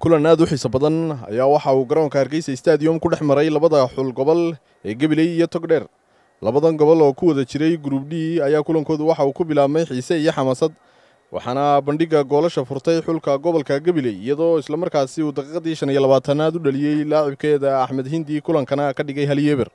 kulan aad u xiiso badan ayaa waxa uu garoonka hargeysa stadium ku dhex maray labada xul gobol ee gabiley iyo togdheer labadan gobol oo ku wada jiray gruub d ayaa kulankoodu waxa uu ku bilaabmay xiise iyo xamaasad waxaana bandhigga goolasha furtay xulka gobolka gabiley iyadoo islamarkaasi uu daqiiqadii shan iyo labaatanaad u dhaliyey laacibkeeda axmed hindi kulankana ka dhigay halyeber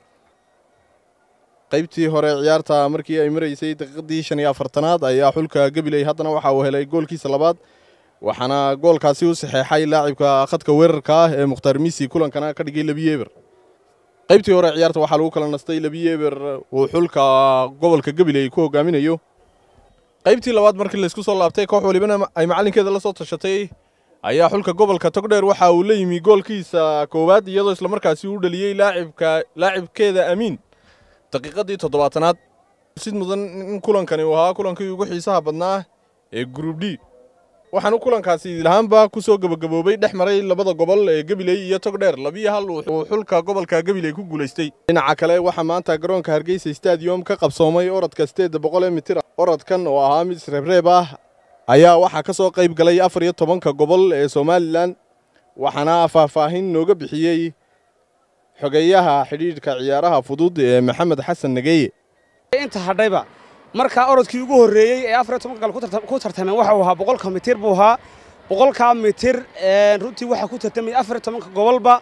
qaybtii hore ciyaarta markii ay maraysay daqiiqadii shan iyo afartanaad ayaa xulka gabiley haddana waxa uu helay goolkiisa labaad waxaana goolkaasi u saxeexay laacibka khadka weerarka ah ee mukhtaar misi kulankana ka dhigay lebiyeber qaybtii hore ciyaarta waxaa lagu kala nastay lebiyeber uu xulka gobolka gabiley ku hogaaminayo qaybtii labaad markii laysku soo laabtay koox walibana ay macallinkeeda la soo tashatay ayaa xulka gobolka togdheer waxa uu la yimi goolkiisa koowaad iyadoo islamarkaasi uu dhaliyey laacibka laacibkeeda amiin daqiiqadii toddobaatanaad sid mudan in kulankani uu ahaa kulankii ugu xiisaha badnaa ee gruub d waxaanu kulankaasi lahaanba ku soo gebagaboobay dhex maray labada gobol ee gabiley iyo togdheer labiyo hal uu xulka gobolka gabiley ku guulaystay dhinaca kale waxaa maanta garoonka hargeysa stadium ka qabsoomay orodka sideedda boqol ee mitir orodkan oo ahaa mid isreebreeb ah ayaa waxaa ka soo qayb galay afar iyo tobanka gobol ee somalilan waxaana faahfaahin nooga bixiyey xogeeyaha xidhiidhka ciyaaraha fudud ee maxamed xasan nageeye inta hadhayba markaa orodkii ugu horreeyey ee afar iyo tobanka gal ku tartameen waxa uu ahaa boqolka mitir buu ahaa boqolkaa mitir runtii waxaa ku tartamay afar iyo tobanka gobolba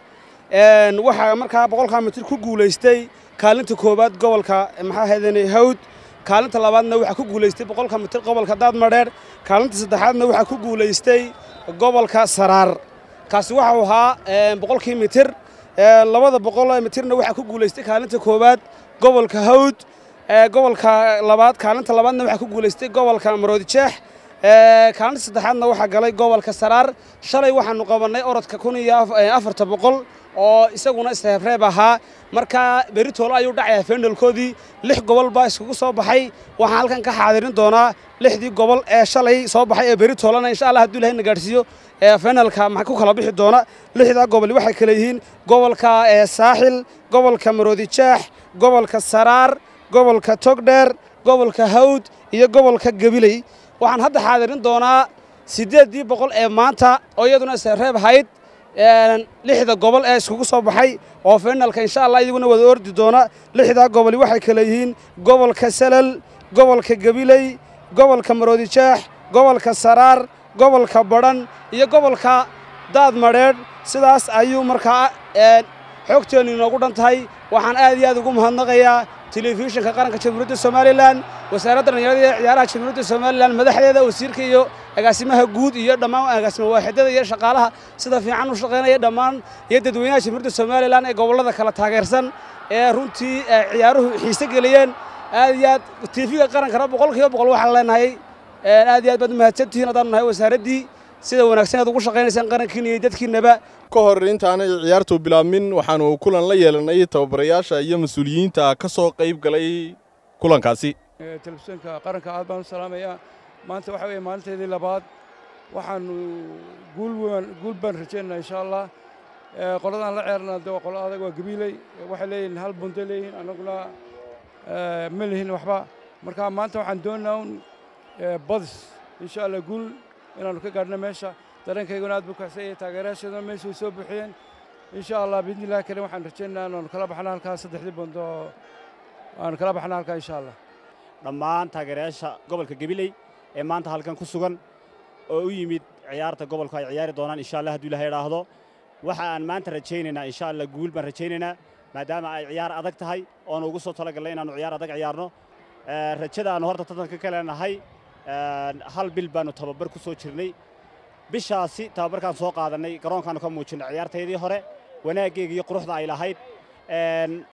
waxaa markaa boqolkaa mitir ku guulaystay kaalinta koowaad gobolka maxaa haydane hawd kaalinta labaadna waxaa ku guulaystay boqolka mitir gobolka daadmadheer kaalinta saddexaadna waxaa ku guulaystay gobolka saraar kaasi waxa uu ahaa boqolkii mitir labada boqol mitirna waxaa ku guulaystay kaalinta koowaad gobolka hawd gobolka labaad kaalinta labaadna waxaa ku guulaystay gobolka maroodijeex kaalinta saddexaadna waxaa galay gobolka saraar shalay waxaanu qabannay orodka kun iyo afarta boqol oo isaguna isreebreeb ahaa markaa beritoolo ayuu dhacayaa fenalkoodii lix gobol baa iskugu soo baxay waxaan halkan ka xaadirin doonaa lixdii gobol ee shalay soo baxay ee beritoolana insha allah hadduu ilahay na gaadhsiiyo fenalka maxaa ku kala bixi doona lixdaa gobol waxay kale yihiin gobolka saaxil gobolka maroodijeex gobolka saraar gobolka togdheer gobolka hawd iyo gobolka gabiley waxaan hadda xaadirin doonaa siddeeddii boqol ee maanta oo iyaduna isreeb ahayd lixda gobol ee iskugu soo baxay oo fenalka insha allah iyaguna wada ordi doona lixdaa goboli waxay kale yihiin gobolka salal gobolka gabiley gobolka maroodijeex gobolka saraar gobolka badhan iyo gobolka daad madheedh sidaas ayuu markaa xoogteennu inoogu dhan tahay waxaan aad iyo aad ugu mahadnaqayaa telefishinka qaranka jamhuuriyadda somalilan wasaaradda dhallinyarada ee ciyaaraha jamhuuriyadda somalilan madaxdeeda wasiirka iyo agaasimaha guud iyo dhammaan agaasima waaxidada iyo shaqaalaha sida fiican u shaqaynaya dhammaan iyo dadweynaha jamhuuriyadda somalilan ee gobollada kala taageersan ee runtii ciyaaruhu xiise geliyeen aad iyo aad tiifiga qarankana boqol kiiba boqol waxaan leenahay aad iyo aad baad mahadsantihiin haddaanu nahay wasaaraddii sida wanaagsan aad ugu shaqaynaysaan qarankiina iyo dadkiinaba ka hor intaanay ciyaartu bilaabmin waxaanu kulan la yeelanay tababarayaasha iyo mas-uuliyiinta ka soo qayb galay kulankaasi telefishinka qaranka aad baan u salaamayaa maanta waxa weeye maalinteedii labaad waxaanu guul guul baan rajaynaynaa insha allah qoladaan la ceerna de waa qolo adag waa gabiiley waxay leeyihiin hal bunto leeyihiin annaguna ma lihin waxba marka maanta waxaan doonaynaa un badis insha allah guul inaannu ka gaadhno meesha dareenkayguna aad buu kacsanyay taageerayaasheeduna meesha way soo buuxiyeen insha allah biidni illahi karim waxaan rajaynaynaa inaanu kala baxno halkaa saddexdii bundo aanu kala baxno halkaa insha allah dhammaan taageerayaasha gobolka gabiley ee maanta halkan ku sugan oo u yimid ciyaarta gobolku ay ciyaari doonaan insha allah hadduu ilahay idhaahdo waxa aan maanta rajaynaynaa insha allah guul baan rajaynaynaa maadaama ay ciyaar adag tahay oonu ugu soo talagallay inaannu ciyaar adag ciyaarno rajada aannu horta tartanka ka leenahay hal bil baannu tababar ku soo jirnay bishaasi tababarkaan soo qaadannay garoonkaannu ka muujinnay ciyaartaydii hore wanaaggeega iyo quruxda ay lahayd